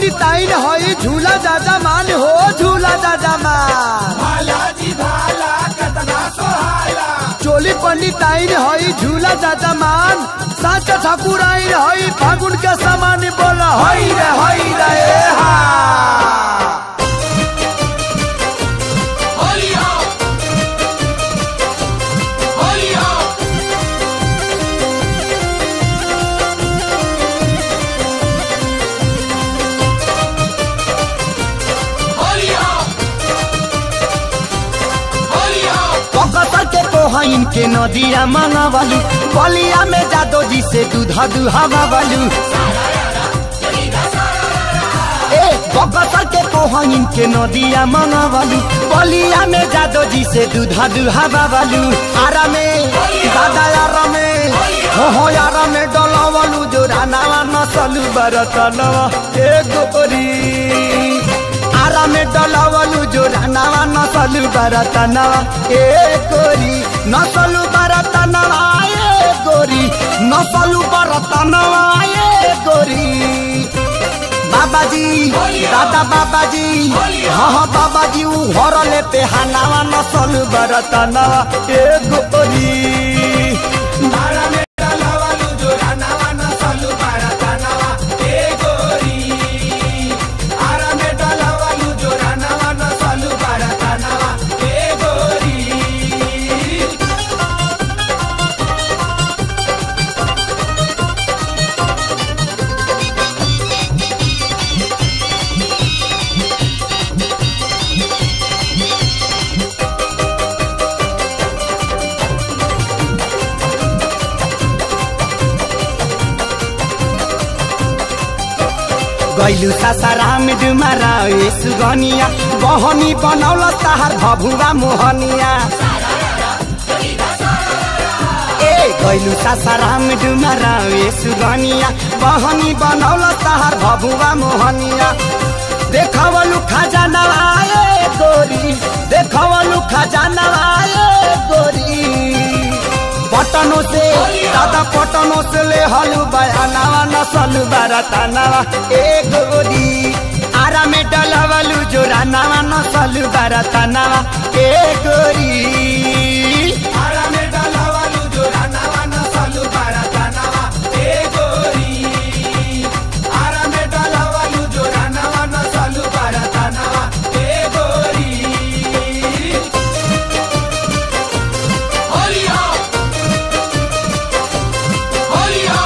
पंडिताइन हई झूला दादा मान हो झूला दादा मान भालाजी भाला कतना सोहाला चोली पंडिताइन हई झूला दादा मान साचा ठाकुर आइन हई फागुन के समान बोला हई रे हई रे ए हा होली हो होली हो होली हो होली हो पकड़ के कोहइन के नदिया मंगावलू बलिया में जादो जी से दूधा दुहावा वालू ए पकड़ के कोहइन के नदिया मंगावलू बलिया में जादो जी से दूधा दुहावा वालू आरा में दादा यारा में हो हो यारा में डलावलू जो रानावा नसलू बरतनवा ए गोरी आरा में डलावलू जो रानावा नसलू बरतनवा ए गोरी नसलू बरतनवा ए गोरी नसलू बरतनवा ए गोरी बाबाजी दादा बाबाजी हाँ हाँ बाबाजी ऊ घर ले पे हनावा नसलू बरतनवा ए गोरी आरा में डलावालू जो रानावा नसलू बारातानावा ए गोरी आरा में डलावालू जो रानावा नसलू बारातानावा ए गोरी गैलू सासाराम डुमारा ए सुगनिया बहनी बनौल ताहार भभुवा मोहनिया ए गैलू सासाराम डुमारा ए सुगनिया बहनी बनौल ताहार भभुवा मोहनिया देखवलु खजाना आए गोरी देखवलु खजाना आए गोरी पटनो से दादा पटनो से ले हलु बयानावा नसलु बरतानावा ए गोरी आरा में डलवलु जो रानावा नसलु बरतानावा ए गोरी आरा में डलावालू जो रानावा नसलू बारातानावा ए गोरी आरा में डलावालू जो रानावा नसलू बारातानावा ए गोरी होली हो होली हो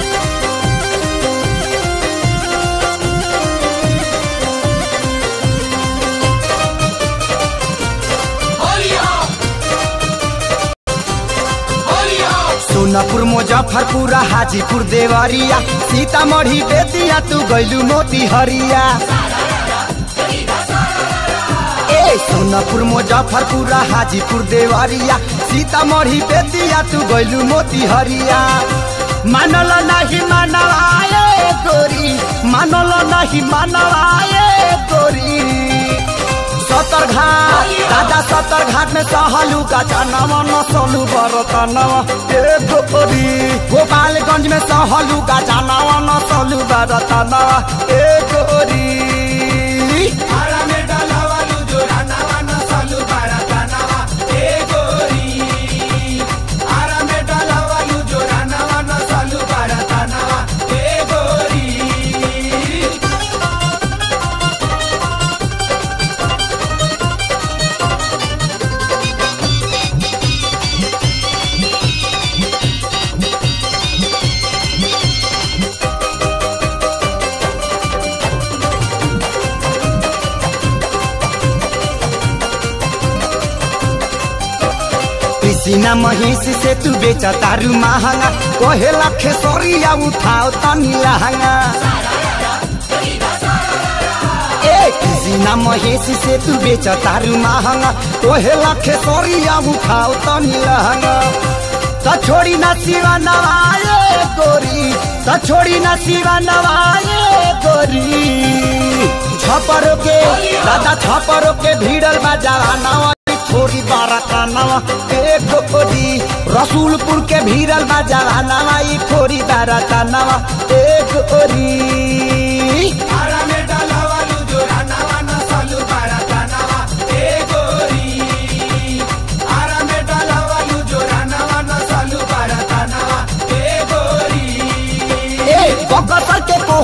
होली हो होली हो सोनपुर मुजफ्फरपुर हाजीपुर देवरिया सीतामढ़ी बेतिया तू गैलू मोती हरिया ए सोनपुर मुजफ्फरपुर हाजीपुर देवरिया सीतामढ़ी बेतिया तू गैलू मोती हरिया मानल नहीं मानवाए गोरी मानल नहीं मानवाए गोरी सतर घाट दादा सतर घाट में सहलू का जानवा न सोलू बरतनवा ए गोरी गोपालगंज में सहलू का जानवा न सोलू बरतनवा ए गोरी आरा में डलावालू जो रानावा नसलू बारातानावा ए गोरी आरा में डलावालू जो रानावा नसलू बारातानावा ए गोरी कृष्णा महेश से तू बेच तारू महंगा कोहे लखे सोरिया उठाओ तनी लहंगा ए कृष्णा महेश से तू बेच तारू महंगा कोहे लखे सोरिया उठाओ तनी लहंगा त छोड़ी ना सिवा नवाए गोरी त छोड़ी ना सिवा नवाए गोरी छपरो के दादा छपरो के भीड़ल बा जवानवा छोरी बारातानवा ए गोरी रसूलपुर के भीड़ल बा जवानवा ई छोरी बारातानवा ए गोरी आरा में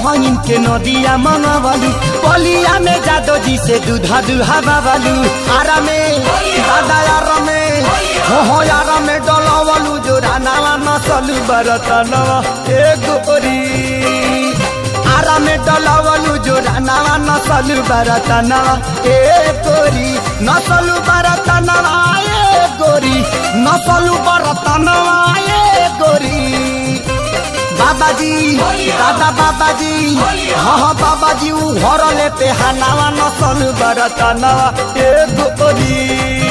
कोहइन के नदिया मंगवलू बलिया में जादो जी से दूधा दुहा बाबलू आरा में दादा यार में हो हो यार में डलवलू जो रानावा नसलू बरतनवा ए गोरी आरा में डलवलू जो रानावा नसलू बरतनवा ए गोरी नसलू बरतनवा ए गोरी नसलू बरतनवा ए गोरी बाबाजी दादा बाबाजी हाँ हाँ बाबाजी ऊ घर ले पे हनावा नसल बरतनवा ए गोरी